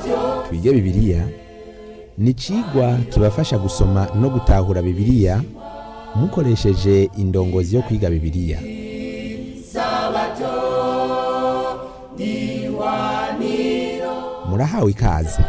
twige bibiliya ni icigwa kibafasha gusoma no gutahura bibiliya mukoresheje indongozi yo kwiga bibiliya murahawe ikaze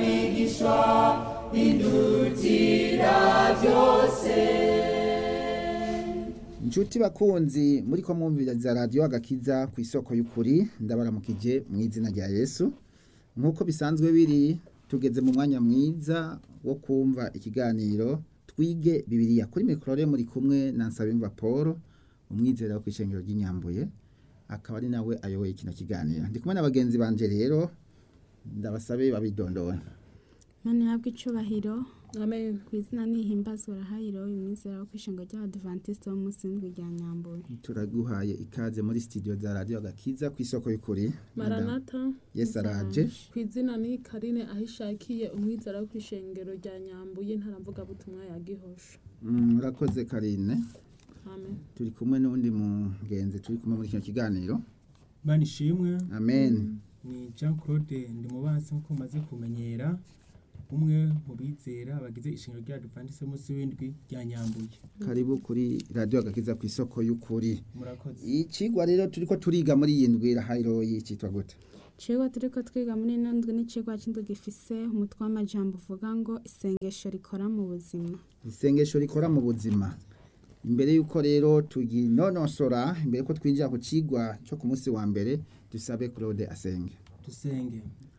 Inshuti bakunzi muri ko mwumviriza radio agakiza ku isoko y'ukuri ndabaramukije mu izina rya Yesu nkuko bisanzwe biri tugeze mu mwanya mwiza wo kumva ikiganiro twige bibiliya kuri mikrore muri kumwe na Nsabimva Paul umwizera wo kwishengero ry'inyambuye akaba ari nawe ayoboye kino kiganiro ndi kumwe n'abagenzi banje rero ndabasabe babidondora Mani habwe icubahiro Amen. ku izina nihimbazwa rahayiro imizera wo kwishenga ry'abadventiste bo munsi y'indwi rya Nyambuye turaguhaye ikaze muri studio za radio agakiza ku isoko y'ukuri Maranatha Yesu araje ku izina ni Karine ahishakiye umwizera wo kwishengero rya Nyambuye ntaramvuga butumwa ya Gihosha. Mm, murakoze Karine Amen. turi kumwe n'undi mugenzi turi kumwe muri kino kiganiro Bani ishimwe amen ni Jean Claude Ndimubansi nk'uko mumaze kumenyera umwe mu bizera bagize ishingiro rya Adventiste munsi w'indwi rya Nyambuye karibu kuri radio agakiza ku isoko y'ukuri murakoze ikigwa rero turiko turiga muri iyi ndwi rahayiro yicitwa gute Icigwa turiko twiga muri ino ndwi n'icigwa c'indwi gifise umutwe w'amajambo uvuga ngo isengesho rikora mu buzima isengesho rikora mu buzima imbere y'uko rero tuginonosora imbere ko twinjira ku cigwa cyo ku munsi wa mbere dusabe Claude asenge dusenge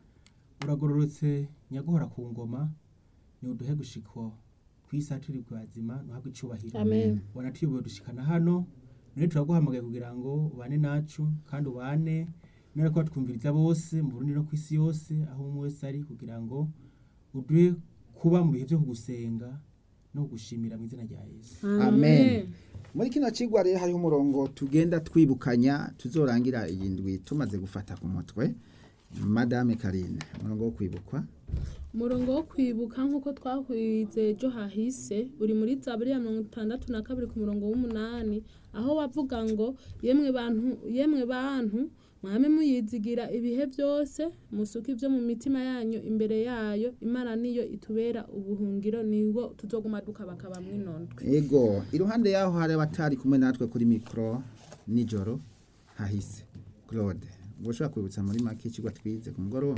uragororotse nyaguhora ku ngoma ni uduhe gushikwa kwisa turi kwazima nuhabwe icubahiro Amen. wanatuyoboye dushikana hano none turaguhamagaye kugira ngo ubane nacu kandi ubane none ko twumviriza bose mu Burundi no kwisi yose aho umwe wese ari kugira ngo uduhe kuba mu bihe byo kugusenga no kugushimira mu izina rya Yesu amen muri kino cigwa rero hariho umurongo tugenda twibukanya tuzorangira iyi ndwi tumaze gufata ku mutwe madame Karine umurongo wo kwibukwa Umurongo wo kwibuka nk'uko twakwize ejo hahise uri muri Zaburi ya mirongo itandatu na kabiri ku murongo w'umunani aho bavuga ngo yemwe bantu yemwe bantu mwame muyizigira ibihe byose musuke ibyo mu mitima yanyu imbere yayo imana niyo itubera ubuhungiro niwo tuzoguma dukabakaba mwinondwe ego iruhande yaho hari abatari kumwe natwe kuri mikro nijoro hahise Claude ushobora kwibutsa muri make ikigwa twize ku mugoroba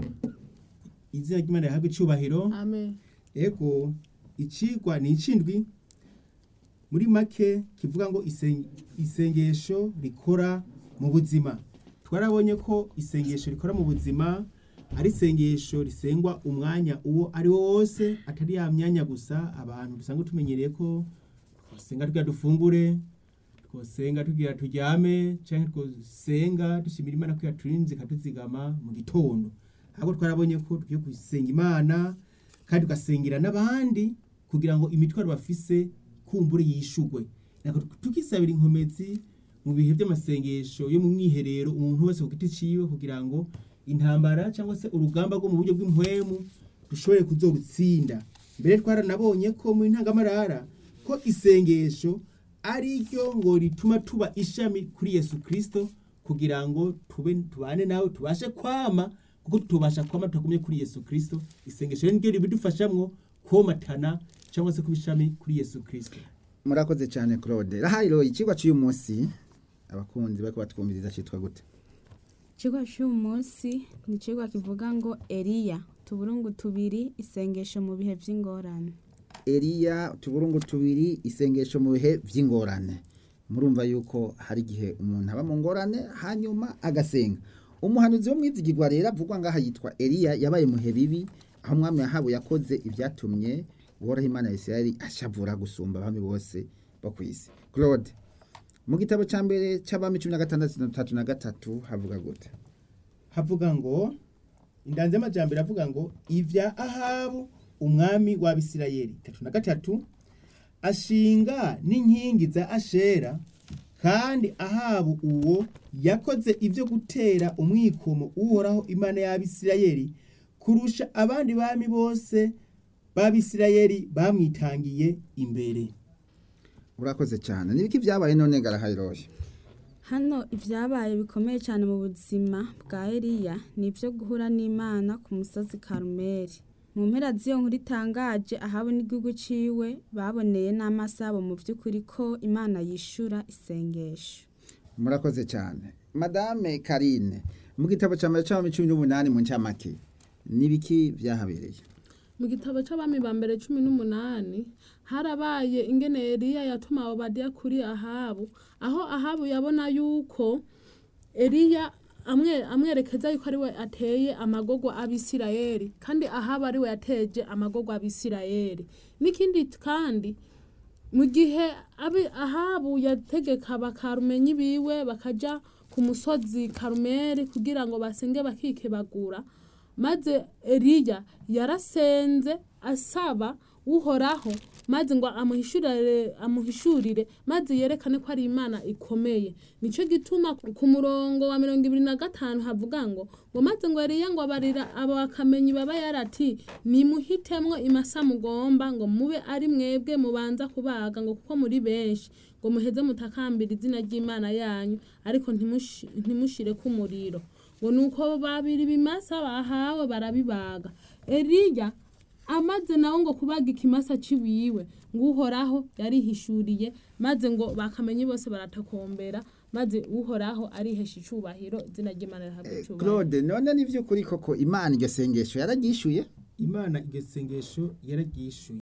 izina ry'Imana rihabwe icubahiro amen ego icigwa ni icindwi muri make kivuga ngo isen- isengesho rikora mu buzima twarabonye ko isengesho rikora mu buzima ari isengesho risengwa umwanya uwo ari wo wose atari ya myanya gusa abantu dusanzwe tumenyereye ko twasenga tugira dufungure twosenga tugira turyame canke twosenga dushimira imana ko yaturinze ikatuzigama mu gitondo ahubwo twarabonye ko dukwiye gusenga imana kandi tugasengera n'abandi kugira ngo imitwaro bafise kumbure yishugwe Nako tukisabira inkomezi mu bihe by'amasengesho yo mu mwiherero umuntu wese ku giti ciwe kugira ngo intambara cyangwa se urugamba rwo mu buryo bw'impwemu dushobore kuzorutsinda mbere twaranabonye ko mu ntangamarara ko isengesho ari ryo ngo rituma tuba ishami kuri Yesu Kristo kugira ngo tube tubane nawe tubashe kwama kuko tubasha kwama tugumye kuri Yesu Kristo isengesho rero niryo ribidufashamwo komatana cyangwa se kuba ishami kuri Yesu Kristo murakoze cyane Claude rahayiro ikigwa cy'uyu munsi abakunzi bariko batwumviriza cyitwa gute Icigwa c'uyu munsi ni icigwa kivuga ngo Eliya tuburungu tubiri isengesho mu bihe vy'ingorane Eliya utuburungu tubiri isengesho mu bihe vy'ingorane murumva yuko hari igihe umuntu aba mu ngorane hanyuma agasenga umuhanuzi wo mwizigirwa rero avugwa ngaha yitwa Eliya yabaye muhe bibi aho umwami yahabu yakoze ibyatumye uhoraho imana ya Isirayeli ashavura gusumba abami bose bo ku isi Claude mu gitabo ca mbere c'abami cumi na gatandatu na tatu na gatatu havuga gute havuga ngo indanze amajambere avuga ngo ivya ahabu umwami w'abisirayeli tatu na gatatu ashinga n'inkingi za ashera kandi ahabu uwo yakoze ibyo gutera umwikomo uhoraho imana y'abisirayeli kurusha abandi bami bose b'abisirayeli bamwitangiye imbere urakoze cyane nibiki byabaye none garahayiroye hano ibyabaye bikomeye cyane mu buzima bwa Eliya ni ibyo guhura n'Imana ku musozi Karumeli mu mpera z'iyo nkuru itangaje ahabu n'igihugu ciwe baboneye n'amaso yabo mu by'ukuri ko Imana yishura isengesho murakoze cyane madame karine mu gitabo cya mbere cy'abami cumi n'umunani mu ncamake n'ibiki byahabereye mu gitabo c'abami ba mbere cumi n'umunani harabaye ingene Eliya yatuma Obadiya kuri Ahabu aho Ahabu yabona yuko Eliya amwe amwerekeza yuko ari we ateye amagogwa abisirayeli kandi Ahabu ari we yateje amagogwa abisirayeli n'ikindi kandi mu gihe abi Ahabu yategeka bakarumenyi biwe bakaja ku musozi Karumeli kugira ngo basenge bakikebagura maze Eliya yarasenze asaba uhoraho maze ngo amuhishurire amuhishurire maze yerekane ko ari imana ikomeye nico gituma ku murongo wa mirongo ibiri na gatanu havuga ngo ngo maze ngo Eliya ngo abarira abo bakamenyi baba yarati nimuhitemwo imasa mugomba ngo mube ari mwebwe mubanza kubaga ngo kuko muri benshi ngo muheze mutakambira izina ry'imana yanyu ariko ntimushi- ntimushireko umuriro ngo nuko babiri bimasa bahawe barabibaga Eliya amaze nawe ngo kubaga ikimasa ciwiwe ngo uhoraho yarihishuriye maze ngo bakamenye bose baratakombera maze uhoraho arihesha icubahiro izina ry'imana rihabwa Eh, icubahiro claude none ni by'ukuri koko imana iryo sengesho yararyishuye imana iryo sengesho yararyishuye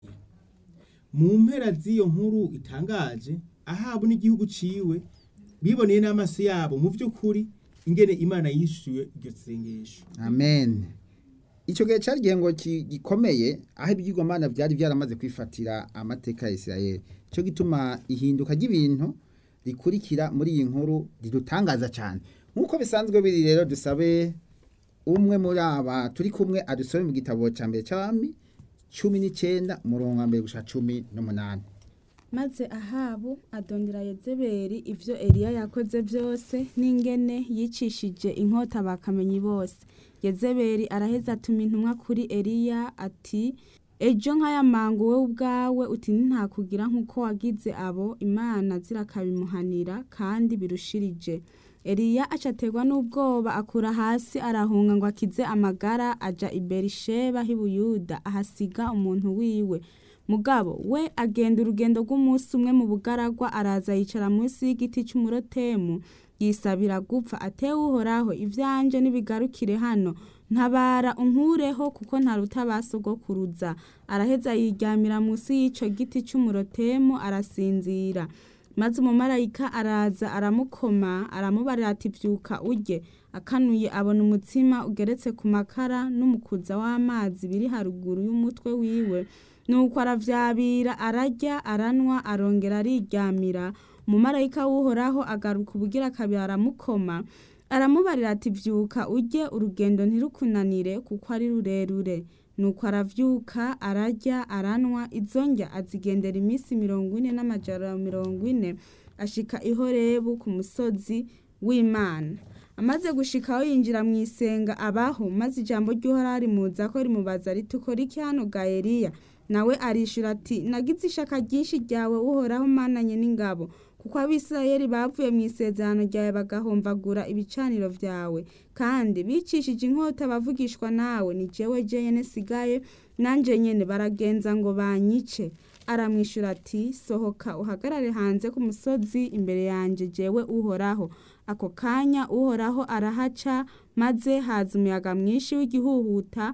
mu mpera z'iyo nkuru itangaje ahabu n'igihugu ciwe biboneye n'amaso yabo mu by'ukuri ingene imana yishuye iryo sengesho amen icyo gihe cyari igihe ngo ki- gikomeye aho ibyigwamana byari byaramaze kwifatira amateka ya isirayeli cyo gituma ihinduka ry'ibintu rikurikira muri iyi nkuru ridutangaza cyane nk'uko bisanzwe biri rero dusabe umwe muri aba turi kumwe adusome mu gitabo cya mbere cy'abami cumi n'icyenda umurongo wa mbere gushika cumi n'umunani maze ahabu adondera yezebeli ivyo eliya yakoze byose n'ingene yicishije inkota bakamenyi bose yezebeli araheza atuma intumwa kuri eliya ati ejo nk'aya mango we ubwawe uti ntakugira nk'uko wagize abo imana zirakabimuhanira kandi birushirije eliya acaterwa n'ubwoba akura hasi arahunga ngo akize amagara aja i berisheba h'i buyuda ahasiga umuntu wiwe mugabo we agenda urugendo rw'umunsi umwe mu bugaragwa araza yicara munsi y'igiti cy'umurotemu yisabira gupfa atewe uhoraho ivyanje nibigarukire hano ntabara unkureho kuko ntaruta basogokuruza araheza yiryamira munsi y'ico giti cy'umurotemu arasinzira maze umumarayika araza aramukoma aramubarira ati vyuka urye akanuye abona umutsima ugeretse ku makara n'umukuza w'amazi biri haruguru y'umutwe wiwe nuko aravyabira ararya aranwa arongera ariryamira umumarayika w'uhoraho agaruka ubugira kabiri aramukoma aramubarira ati vyuka urye urugendo ntirukunanire kuko ari rurerure nuko aravyuka ararya aranwa izo ndya azigendera iminsi mirongo ine n'amajana mirongo ine ashika i horebu ku musozi w'imana amaze gushika aho yinjira mu isenga abaho maze ijambo ry'uhoraho rimuza ko rimubaza riti ukora iki hano ga eliya nawe arishura ati nagize ishaka ryinshi ryawe uhoraho mananye n'ingabo kuko abisirayeli bavuye mu isezerano ryawe bagahomvagura ibicaniro vyawe kandi bicishije inkota bavugishwa nawe ni jewe jenyene sigaye nanje nyene baragenza ngo banyice aramwishura ati sohoka uhagarare hanze ku musozi imbere yanje jewe uhoraho ako kanya uhoraho arahaca maze haza umuyaga mwinshi w'igihuhuta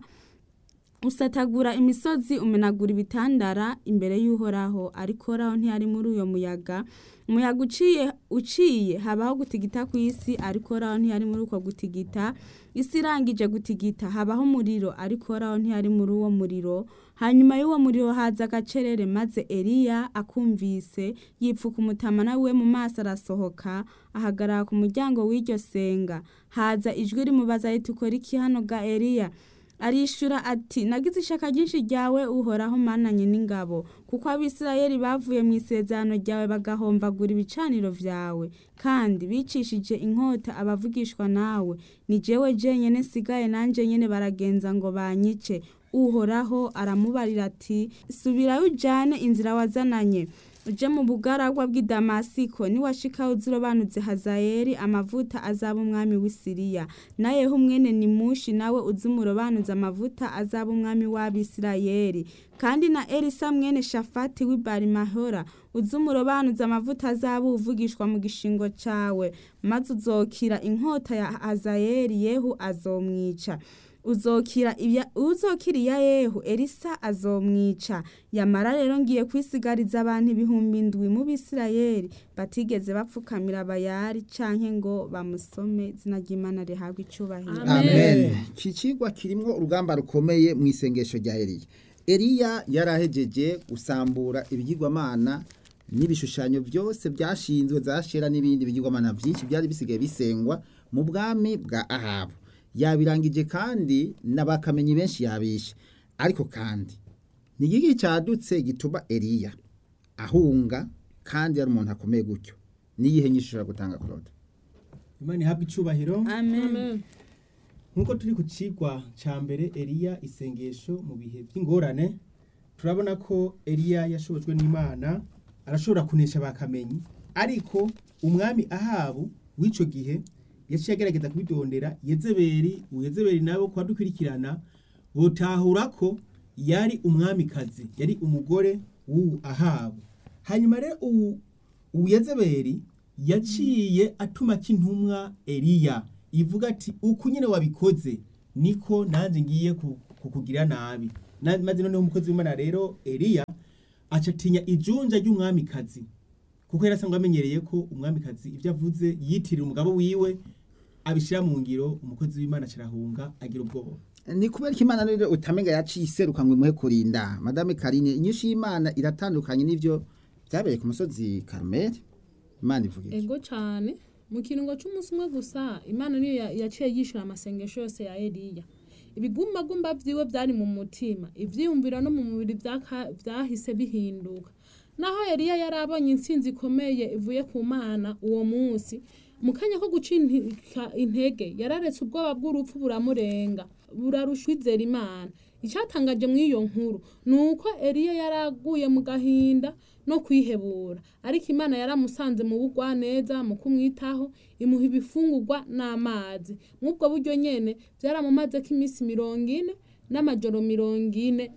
usatagura imisozi umenagura ibitandara imbere y'uhoraho ariko horaho ntiyari muri uyo muyaga umuyaga uciye uciye habaho gutigita ku isi ariko horaho ntiyari muri uko gutigita isi irangije gutigita habaho umuriro ariko horaho ntiyari muri uwo muriro hanyuma y'uwo muriro haza agacerere maze eliya akumvise yipfuka umutama nawe mu maso arasohoka ahagarara ku muryango w'iryo senga haza ijwi rimubaza riti ukora iki hano ga eliya arishura ati nagize ishaka ryinshi ryawe uhoraho mananye n'ingabo kuko abisirayeli bavuye mu isezerano ryawe bagahomvagura ibicaniro vyawe kandi bicishije inkota abavugishwa nawe ni jewe jenyene sigaye nanje nyene baragenza ngo banyice uhoraho aramubarira ati subirayo ujane inzira wazananye uje mu bugaragwa bw'i damasiko niwashika uzirobanuze hazayeli amavuta azaba umwami w'i siriya na yehu mwene nimushi nawe uzi umurobanuze amavuta azaba umwami w'abisirayeli kandi na elisa mwene shafati w'i barimahora uzi umurobanuze amavuta azaba uvugishwa mu gishingo cawe maze uzokira inkota ya hazayeli yehu azomwica uzokira ibya uzokira iya yehu elisa azomwica yamara rero ngiye kwisigariza abantu ibihumbi indwi mu bisirayeli batigeze bapfukamira bayari canke ngo bamusome izina ry'imana rihabwa icubahiro Amen. amen iki kigwa kirimo urugamba rukomeye mu isengesho rya eliya eliya yarahejeje gusambura ibigirwamana n'ibishushanyo byose byashinzwe za shera n'ibindi bigirwamana byinshi byari bisigaye bisengwa mu bwami bwa ahabu yabirangije kandi n'abakamenyi benshi yabishe ariko kandi ni igiki cyadutse gituma eliya ahunga kandi ari umuntu akomeye gutyo n'iyihe nyinshi ushobora gutanga claude imana ihabwa icubahiro amen Amen. nk'uko turi ku cigwa ca mbere eliya isengesho mu bihe by'ingorane turabona ko eliya yashobojwe n'imana arashobora kunesha bakamenyi ariko umwami ahabu w'ico gihe yaciye agerageza kubidondera yezebeli uyezebeli nabo kuba dukurikirana botahura ko yari umwamikazi yari umugore w'uwu ahabu hanyuma rero uwu uwu yezebeli yaciye atuma k'intumwa eliya ivuga ati uku nyine wabikoze niko nanjye ngiye ku- kukugira nabi Na- maze noneho umukozi w'imana rero eliya aca atinya ijunja ry'umwamikazi kuko yari asanzwe amenyereye ko umwamikazi ibyo avuze yitirira umugabo wiwe abishyira mu ngiro umukozi w'imana acirahunga agira ubwoba ni kubera ko imana rero utamenga yaciye iseruka ngo imuhe kurinda madame karine inyinshi y'imana iratandukanye n'ibyo byabereye ku musozi karumeri imana ivuga iki ego cyane mu kiringo cy'umunsi umwe gusa imana niyo ya- yaciye yishyura amasengesho yose ya eliya ibigumbagumba vyiwe byari mu mutima ivyiyumviro no mu mubiri vyaka- vyahise bihinduka naho eliya yari abonye intsinzi ikomeye ivuye ku mana uwo munsi mu kanya ko guca inti- intege yararetse ubwoba bw'urupfu buramurenga burarushwizera imana icyatangaje muri iyo nkuru ni uko eliya yaraguye mu gahinda no kwihebura ariko imana yaramusanze mu bugwaneza mu kumwitaho imuha ibifungurwa n'amazi mw'ubwo buryo nyene byaramumazeko iminsi mirongo ine n'amajoro mirongo ine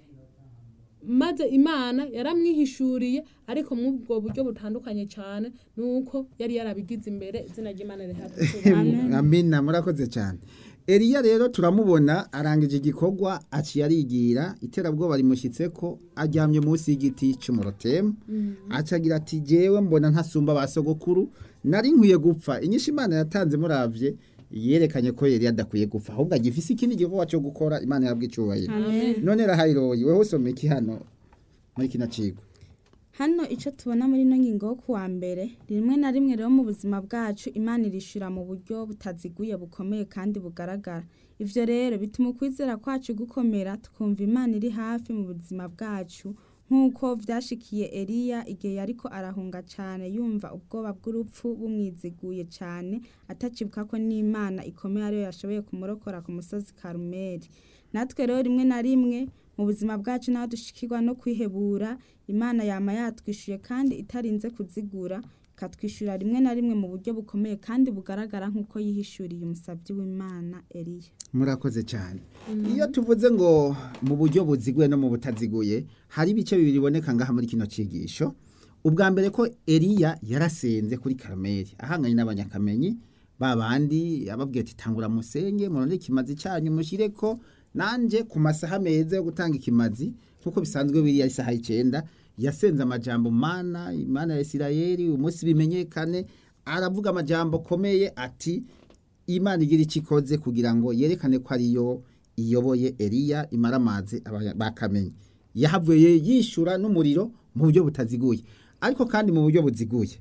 maze imana yaramwihishuriye ariko mw'ubwo buryo butandukanye cyane nuko yari yarabigize imbere izina ry'imana rihabwa icyubahiro. amina murakoze cyane eliya rero turamubona arangije igikorwa aciye arigira iterabwoba rimushyitse ko aryamye munsi y'igiti cy'umurotemu acagira ati jewe mbona ntasumba ba sogokuru nari nkwiye gupfa inyinshi imana yatanze muravye yerekanye ko yari adakwiye gupfa ahubwo agifise ikindi gikorwa cyo gukora imana yabwa icyubahiro amen none rahayiroyi wewe usoma iki hano muri kino cigwa hano icyo tubona muri ino ngingo yo kuwa mbere rimwe na rimwe rero mu buzima bwacu imana irishura mu buryo butaziguye bukomeye kandi bugaragara ivyo rero bituma ukwizera kwacu gukomera tukumva imana iri hafi mu buzima bwacu nk'uko vyashikiye eliya igihe yariko arahunga cane yumva ubwoba bw'urupfu bumwiziguye cane atacibuka ko n'imana ikomeye ariyo yashoboye kumurokora ku musozi karumeli natwe rero rimwe na rimwe mu buzima bwacu naho dushikirwa no kwihebura imana yama yatwishuye kandi itarinze kuzigura ikatwishyura rimwe na rimwe mu buryo bukomeye kandi bugaragara nk'uko yihishuriye umusabyi w'imana eliya murakoze cyane iyo tuvuze ngo mu buryo buziguye no mu butaziguye hari ibice bibiri biboneka ngaha muri kino cyigisho ubwa mbere ko eliya yarasenze kuri karumeli ahanganye n'abanyakamenyi ba bandi ababwiye ati tangura musenge murondere ikimazi cyanyu mushyire ko nanjye ku masaha meza yo gutanga ikimazi nk'uko bisanzwe biriya isaha icyenda yasenze amajambo mana imana ya isirayeli umunsi bimenyekane aravuga amajambo akomeye ati imana igira icyo ikoze kugira ngo yerekane ko ariyo iyoboye eliya imara amazi aba- bakamenye yahavuye yishyura n'umuriro mu buryo butaziguye ariko kandi mu buryo buziguye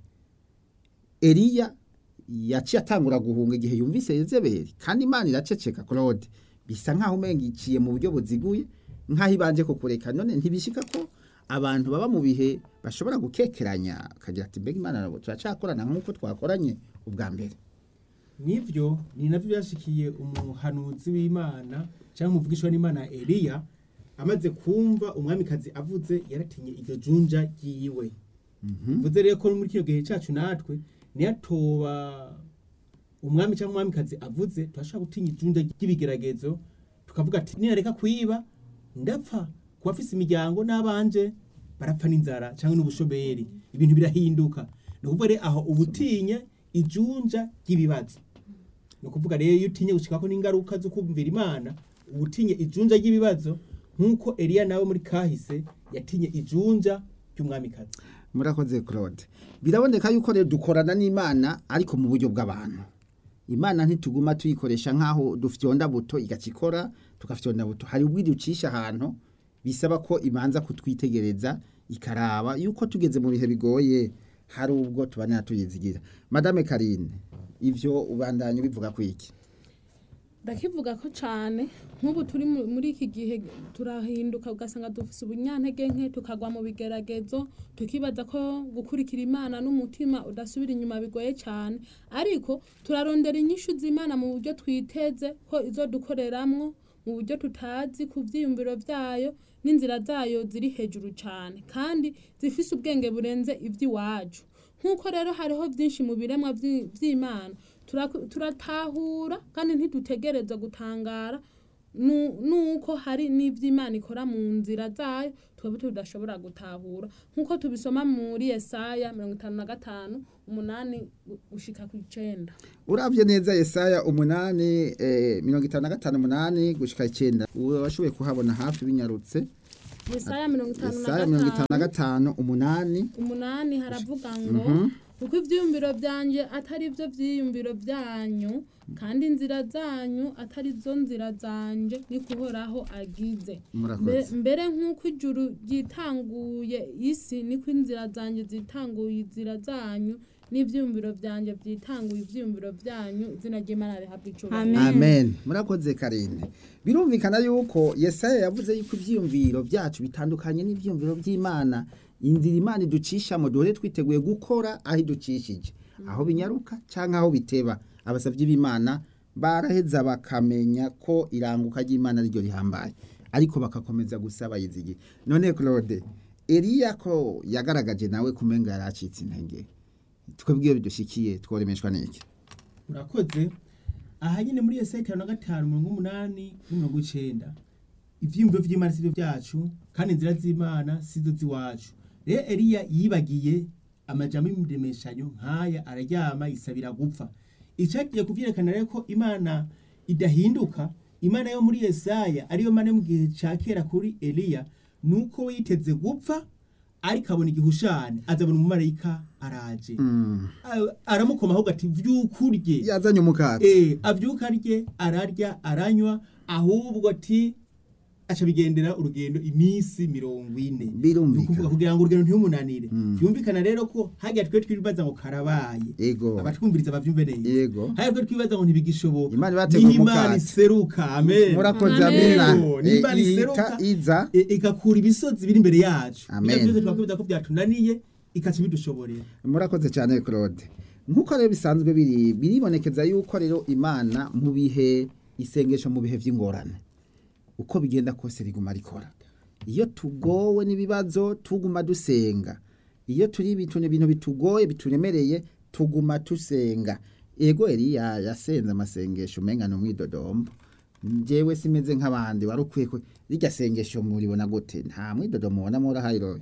eliya yaciye atangura guhunga igihe yumvise yezebeli kandi imana iraceceka claude bisa nk'aho umenga iciye mu buryo buziguye nk'aho ibanje kukureka none ntibishika ko abantu baba mu bihe bashobora gukekeranya akagira ati mbega imana nabo turacakorana nk'uko twakoranye ubwa mbere nivyo ni navyo byashikiye umuhanuzi w'imana cyangwa umuvugishwa n'imana eliya amaze kumva umwamikazi avuze yaratinye iryo junja ryiwe bivuze rero ko muri kino gihe cyacu natwe niyatoba umwami cyangwa umwamikazi avuze turashobora gutinya ijunda ry'ibigeragezo tukavuga ati nirareka kwiba ndapfa ku bafise imiryango n'abanje barapfa n'inzara cyangwa n'ubushomeri ibintu birahinduka ni ukuvuga rero aho ubutinye ijunja ry'ibibazo ni ukuvuga rero iyo utinye gushikako n'ingaruka zo kumvira imana ubutinye ijunja ry'ibibazo nk'uko eliya nawe muri kahise yatinye ijunja ry'umwamikazi murakoze claude biraboneka yuko rero dukorana n'imana ariko mu buryo bw'abantu imana ntituguma tuyikoresha nk'aho dufyonda buto igakikora tugafyonda buto hari ubwo iducisha ahantu bisaba ko ibanza kutwitegereza ikaraba yuko tugeze mu bihe bigoye hari ubwo tubanira tuyizigira madame karine ivyo ubandanye bivuga ku iki ndakivuga ko cyane nk'ubu turi mu- muri iki gihe turahinduka ugasanga dufite ubunyantege nke tukagwa mu bigeragezo tukibaza ko gukurikira imana n'umutima udasubira inyuma bigoye cyane ariko turarondera inyishu z'imana mu buryo twiteze ko izo dukoreramwo mu buryo tutazi ku byiyumviro byayo n'inzira zayo ziri hejuru cyane kandi zifise ubwenge burenze iby'iwacu nk'uko rero hariho byinshi mu biremwa by'i- by'imana turaku- turatahura kandi ntidutegereza gutangara nu- nuko hari n'iby'imana ikora mu nzira zayo twebwe tudashobora gutahura nk'uko tubisoma muri yesaya mirongo itanu na gatanu umunani gu- gushika ku icenda uravye neza yesaya umunani eh, mirongo itanu na gatanu umunani gushika icenda washoboye kuhabona hafi binyarutse yesaya mirongo itanu yesaya mirongo itanu na na gatanu umunani umunani haravuga ngo kuko ibyiyumviro byanjye atari byo byiyumviro byanyu kandi inzira zanyu atari zo nzira zanje ni kuhoraho agize Murakoze. Mbe- mbere nk'uko ijuru ryitanguye isi niko inzira zanjye zitanguye inzira zanyu n'ibyiyumviro byanjye byitanguye ibyiyumviro byanyu izina ry'imana rihabwa icubahiro Amen. amen murakoze karine birumvikana yuko yesaya yavuze yuko ivyiyumviro byacu bitandukanye n'ivyiyumviro by'imana inzira imana iducishamo duhore twiteguye gukora aho iducishije aho binyaruka canke aho biteba abasavyi b'imana baraheza bakamenya ko iranguka ry'imana ariryo rihambaye ariko bagakomeza gusaba yizigiye none claude eliya ko yagaragaje nawe kumenga yaracitse intege twebwe bidushikiye tworemeshwa n'iki murakoze aha nyine muri yesaya itanu na gatanu mirongo umunani n'imirongo icenda ivyiyumviro vy'imana sivyo vyacu kandi inzira z'imana sizo z'iwacu rero eliya yibagiye amajambo y'imuremeshanyo nk'aya araryama yisabira gupfa icagiye kuvyerekana rero ko imana idahinduka imana yo muri yesaya ariyo mana yo mu gihe ca kera kuri eliya nuko we yiteze gupfa ariko abona igihushane azabona umumarayika araje A- aramukomaho gati vyukurye yazanye umukate eh avyuka arye ararya aranywa ahubwo ati aca bigendera urugendo iminsi mirongo ine Birumvikana. Ni ukuvuga kugira ngo urugendo ntirumunanire vyumvikana rero ko hajya twe twibaza ngo karabaye Ego. abatwumviriza bavyumve neza Yego. hajya twe twibaza ngo ntibigishoboka Imana ibategura Niho imana umukate. iseruka amen murakoze Amen. amina Yego, niba Eh, riseruka, ihita iza e- igakura ibisozi biri imbere yacu Amen. Ibyo vyose twakwibaza ko byatunaniye ikaca ibidushoborera murakoze cyane claude nk'uko rero bisanzwe biri biribonekeza yuko rero imana mu bihe isengesho mu bihe by'ingorane uko bigenda kose riguma rikora iyo tugowe n'ibibazo tuguma dusenga iyo turi ibintu ibintu bitugoye bituremereye tuguma dusenga ego eliya yasenze amasengesho umenga ni umwidodombo njyewe simeze nk'abandi wari ukwiye ko rirya sengesho muribona gute nta mwidodomo mubona murahayiroye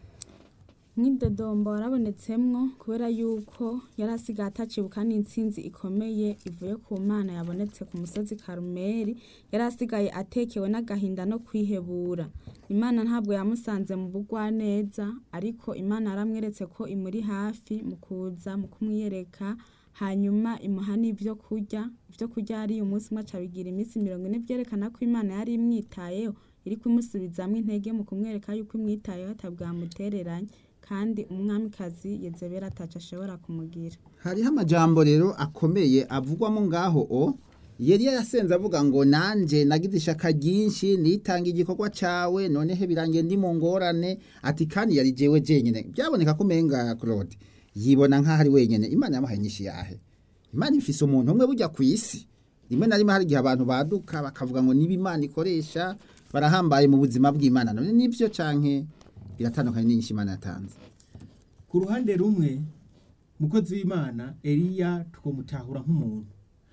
nk'idodombo warabonetsemwo kubera yuko yari asigaye atacibuka n'intsinzi ikomeye ivuye ku mana yabonetse ku musozi karumeri yari asigaye atekewe n'agahinda no kwihebura imana ntabwo yamusanze mu bugwaneza ariko imana yaramweretse ko imuri hafi mu kuza mu kumwiyereka hanyuma imuha n'ibyo kurya ibyo kurya yariye umunsi umwe aca bigira iminsi mirongo ine byerekana ko imana yari imwitayeho iri kumusubizamo intege mu kumwereka yuko imwitayeho atabwamutereranye kandi umwamikazi yezebera ataco ashobora kumugira hariho amajambo rero akomeye avugwamo ngaho o yeriya yasenze avuga ngo nanje nagize ishaka ryinshi nitanga igikorwa cawe noneho birangiye ndi mu ngorane ati kandi yari jewe jenyine byaboneka ko umenga claude yibona nk'aho ari wenyine imana yamuhaye nyinshi yahe imana ifise umuntu umwe burya ku isi rimwe na rimwe hari igihe abantu baduka bakavuga ngo niba imana ikoresha barahambaye mu buzima bw'imana none nibyo canke biratandukanye n'inyinshi imana yatanze ku ruhande rumwe mukozi w'imana eliya twamutahura nk'umuntu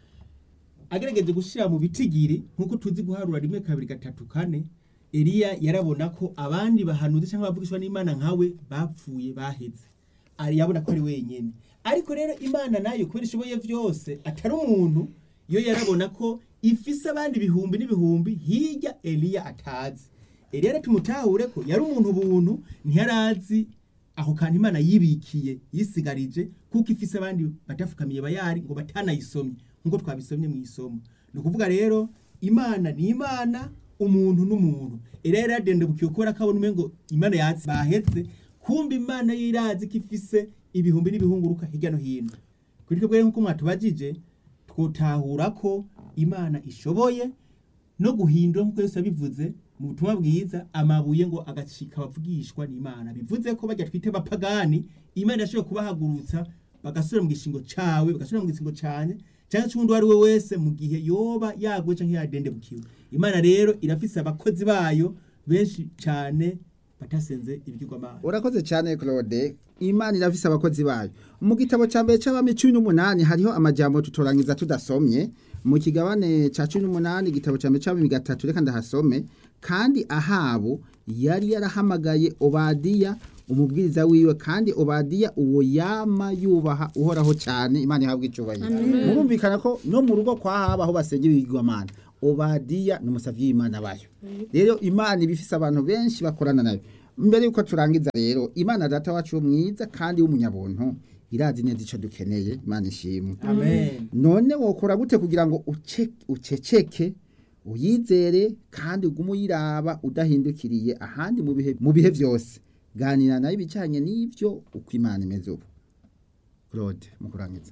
agerageje gushyira mu bitigiri nk'uko tuzi guharura rimwe kabiri gatatu kane eliya yarabona ko abandi bahanuzi cyangwa abavugishwa n'imana nkawe bapfuye baheze ari yabona ko ari wenyine ariko rero imana nayo kubera ishoboye byose atari umuntu yo yarabona ko ifise abandi ibihumbi n'ibihumbi hirya eliya atazi eliya rero tumutahure ko yari umuntu buntu ntiyarazi aho kantu imana yibikiye yisigarije kuko ifise abandi batafukamiye bayari ngo batanayisomye nk'uko twabisomye mu isomo ni ukuvuga rero imana ni imana umuntu n'umuntu eliya yari yadendebukiye kubera ko abona umengo imana yatsi bahetse kumva imana yo irazi ko ifise ibihumbi n'ibihunguruka hirya no hino kuri twebwe rero nk'uko mwatubajije twotahura ko imana ishoboye no guhindura nk'uko Yesu yabivuze mu butumwa bwiza amabuye ngo agacika abavugishwa n'imana bivuze ko bajya twite bapagani imana yashoboye kubahagurutsa bagasubira mu gishingo cawe bagasubira mu gishingo canye cyangwa cy'undi uwo ari we wese mu gihe yoba yaguye cyangwa yadendebukiwe imana rero irafise abakozi bayo benshi cyane batasenze ibigirwamana urakoze cyane claude imana irafise abakozi bayo mu gitabo cya mbere cy'abami cumi n'umunani hariho amajambo tutorangiza tudasomye mu kigabane cya cumi n'umunani igitabo cya mbere cy'abami gatatu reka ndahasome kandi ahabu yari yarahamagaye obadiya umubwiriza wiwe kandi obadiya uwo yama yubaha uhoraho cyane imana ihabwa icyubahiro murumvikana ko no mu rugo kwa haba aho basengera ibigirwamana obadiya ni umusavyi w'imana bayo rero imana iba ifise abantu benshi bakorana nayo mbere yuko turangiza rero imana data wacu mwiza kandi w'umunyabuntu irazi neza icyo dukeneye imana ishimwe amen none wokora gute kugira ngo uce- uceceke uyizere kandi ugume uyiraba udahindukiriye ahandi mu bihe mu bihe byose ganira nayo ibijyanye n'ibyo uko imana imeze ubu claude mu kurangiza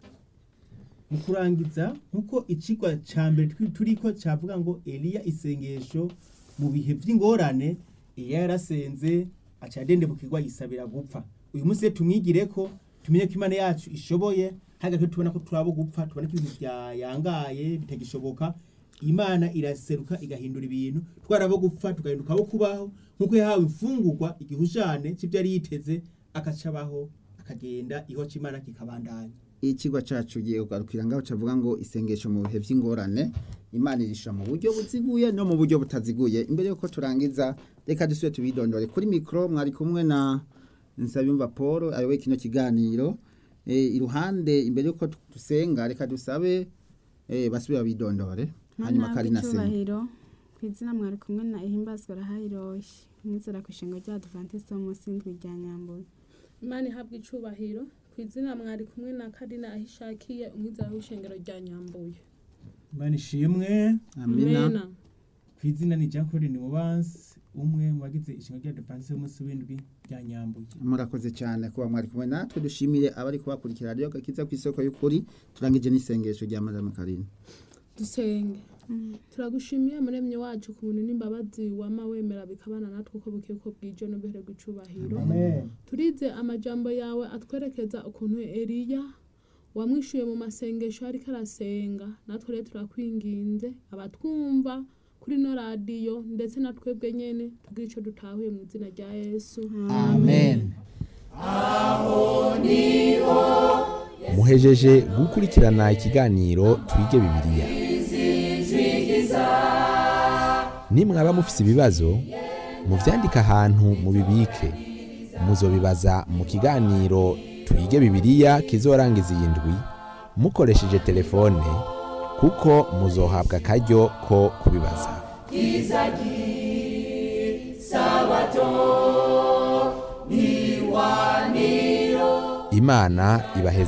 mu kurangiza nk'uko ikigwa cya mbere twi- turiko cyavuga ngo eliya isengesho mu bihe by'ingorane eliya yarasenze aca yadendebukirwa yisabira gupfa uyu munsi rero tumwigire ko tumenye ko imana yacu ishoboye hagati tubona ko turabo gupfa tubona ko ibintu byayangaye bitagishoboka imana iraseruka igahindura ibintu twarabo gupfa tugahinduka abo kubaho nk'uko yahawe imfungurwa igihushane cy'ibyo yari yiteze akacabaho akagenda iho cy'imana kikabandanya ikigwa cyacu giye kugarukira ngaho cavuga ngo isengesho mu bihe by'ingorane imana irisha mu buryo buziguye no mu buryo butaziguye imbere yuko turangiza reka dusubire tubidondore kuri mikoro mwari kumwe na nsabiyumva paul ayoboye kino kiganiro Eh, iruhande imbere yuko dusenga reka dusabe eh, basubire babidondore hanyuma Mana kari na senga icyubahiro ku izina mwari kumwe na ihimbazwa rahayiroshye mwizera ku ishinga rya adventiste wo munsi y'indwi rya nyambuye imana ihabwa icubahiro ku izina mwari kumwe na karina aho ishakiye umwizera w'ishengero rya nyambuye imana ishimwe amina ku izina ni jean claude nimubansi umwe mu bagize ishinga rya depanse y'umunsi w'indwi rya nyambuye murakoze cyane kuba mwari kumwe natwe dushimire abari kubakurikira radiyo gakiza ku isoko y'ukuri turangije n'isengesho rya madame karine dusenge turagushimiye muremye wacu ku buntu n'imbabazi wama wemera bikabana natwe uko buke uko bwije n'ubuhere bw'icubahiro amen turize amajambo yawe atwerekeza ukuntu eliya wamwishuye mu masengesho ariko arasenga natwe rero turakwinginze abatwumva kuri no radiyo ndetse na twebwe nyene tubwire ico dutahuye mu izina rya yesu amen muhejeje gukurikirana ikiganiro twige bibiliya nimwaba mufise ibibazo muvyandike ahantu mubibike muzobibaza mu kiganiro twige bibiliya kizorangiza iyi ndwi mukoresheje telefone kuko muzohabwa akaryo ko kubibaza imana ibaheze